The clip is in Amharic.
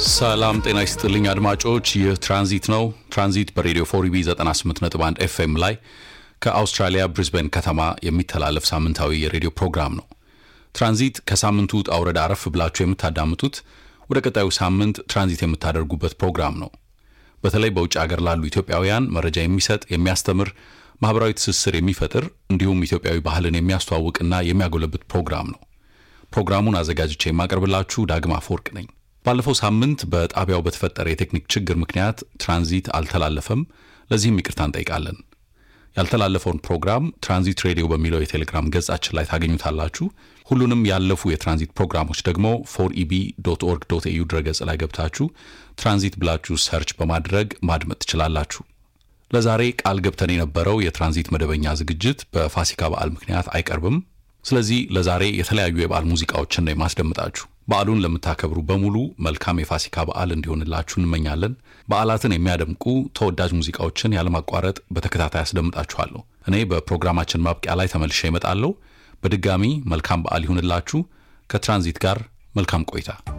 ሰላም ጤና ይስጥልኝ አድማጮች፣ ይህ ትራንዚት ነው። ትራንዚት በሬዲዮ ፎሪቢ 98.1 ኤፍኤም ላይ ከአውስትራሊያ ብሪዝበን ከተማ የሚተላለፍ ሳምንታዊ የሬዲዮ ፕሮግራም ነው። ትራንዚት ከሳምንቱ ውጣ ውረድ አረፍ ብላችሁ የምታዳምጡት ወደ ቀጣዩ ሳምንት ትራንዚት የምታደርጉበት ፕሮግራም ነው። በተለይ በውጭ ሀገር ላሉ ኢትዮጵያውያን መረጃ የሚሰጥ የሚያስተምር፣ ማህበራዊ ትስስር የሚፈጥር እንዲሁም ኢትዮጵያዊ ባህልን የሚያስተዋውቅና የሚያጎለብት ፕሮግራም ነው። ፕሮግራሙን አዘጋጅቼ የማቀርብላችሁ ዳግማ አፈወርቅ ነኝ። ባለፈው ሳምንት በጣቢያው በተፈጠረ የቴክኒክ ችግር ምክንያት ትራንዚት አልተላለፈም። ለዚህም ይቅርታ እንጠይቃለን። ያልተላለፈውን ፕሮግራም ትራንዚት ሬዲዮ በሚለው የቴሌግራም ገጻችን ላይ ታገኙታላችሁ። ሁሉንም ያለፉ የትራንዚት ፕሮግራሞች ደግሞ ፎር ኢቢ ዶት ኦርግ ዶት ኤዩ ድረገጽ ላይ ገብታችሁ ትራንዚት ብላችሁ ሰርች በማድረግ ማድመጥ ትችላላችሁ። ለዛሬ ቃል ገብተን የነበረው የትራንዚት መደበኛ ዝግጅት በፋሲካ በዓል ምክንያት አይቀርብም። ስለዚህ ለዛሬ የተለያዩ የበዓል ሙዚቃዎችን ነው የማስደምጣችሁ። በዓሉን ለምታከብሩ በሙሉ መልካም የፋሲካ በዓል እንዲሆንላችሁ እንመኛለን። በዓላትን የሚያደምቁ ተወዳጅ ሙዚቃዎችን ያለማቋረጥ በተከታታይ አስደምጣችኋለሁ። እኔ በፕሮግራማችን ማብቂያ ላይ ተመልሼ እመጣለሁ። በድጋሚ መልካም በዓል ይሁንላችሁ። ከትራንዚት ጋር መልካም ቆይታ